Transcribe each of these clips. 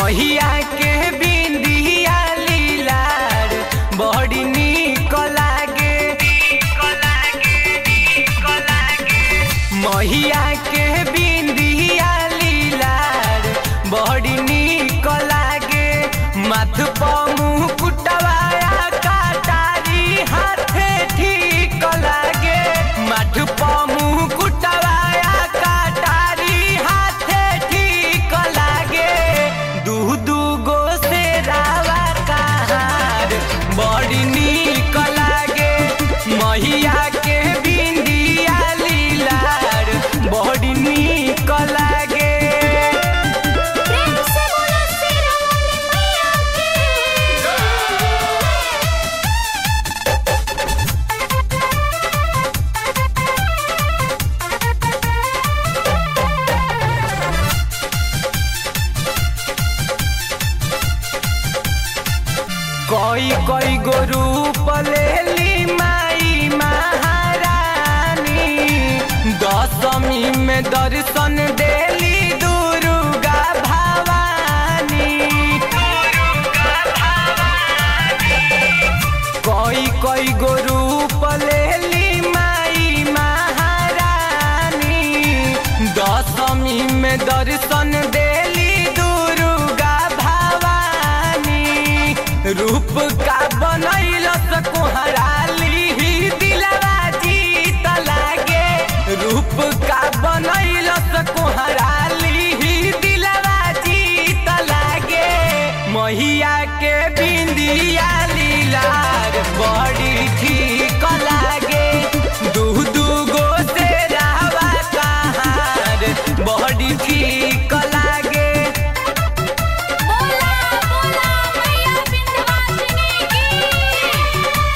महिया के बिंदिया लीलार बड़ी निक लागे महिया के बिंदिया लीलार बड़ी निक लागे माथ पर मुकुटवाया काटारी हाथे ठीक लागे माथ पर मुकुटवाया काटारी हाथे ठीक लागे दू दू गो से रावा कहार बड़ी निक लागे महिया के बिंदिया लीलार बड़ी निक लागे प्रेम से बोलो शेरा वाली मैया की कोई कोई गो रूप लेली माई महारानी दशमी में दर्शन देली दुर्गा भवानी कोई कोई गो रूप लेली माई महारानी दशमी में दर्शन देली दुर्गा भवानी रूप का बनैलस कोहराली ही दिलवा जीत लागे रूप का बनैलस कोहराली ही दिलवा जीत लागे महिया के बिंदिया लीलार बड़ी ठीक लागे दू दू गो से रावा कहार बड़ी ठीक लागे बोला बोला मैया विंध्यवासिनी की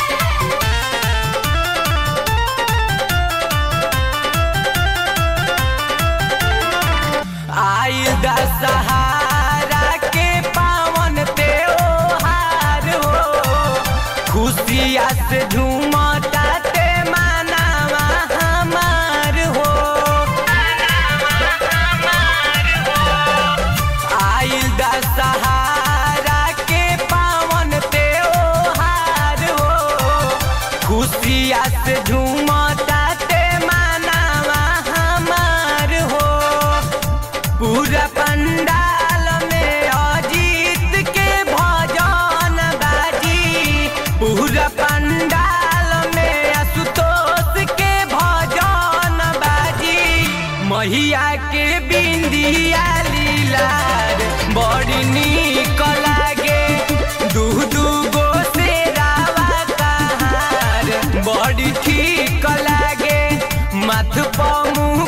आइल दशहरा के पावन त्योहार हो खुशिया से झूमता ते मानावा हमार हो आइल दशहरा के पावन त्योहार हो खुशिया से झूमता ते मानावा हमार हो पूरा पंडाल में अजीत के भजन बाजी पूरा पंडाल में आशुतोष के भजन बाजी महिया के बिंदिया लीलार बड़ी निक लागे दू दू गो से रावा कहार बड़ी ठीक लागे माथ पर मुँह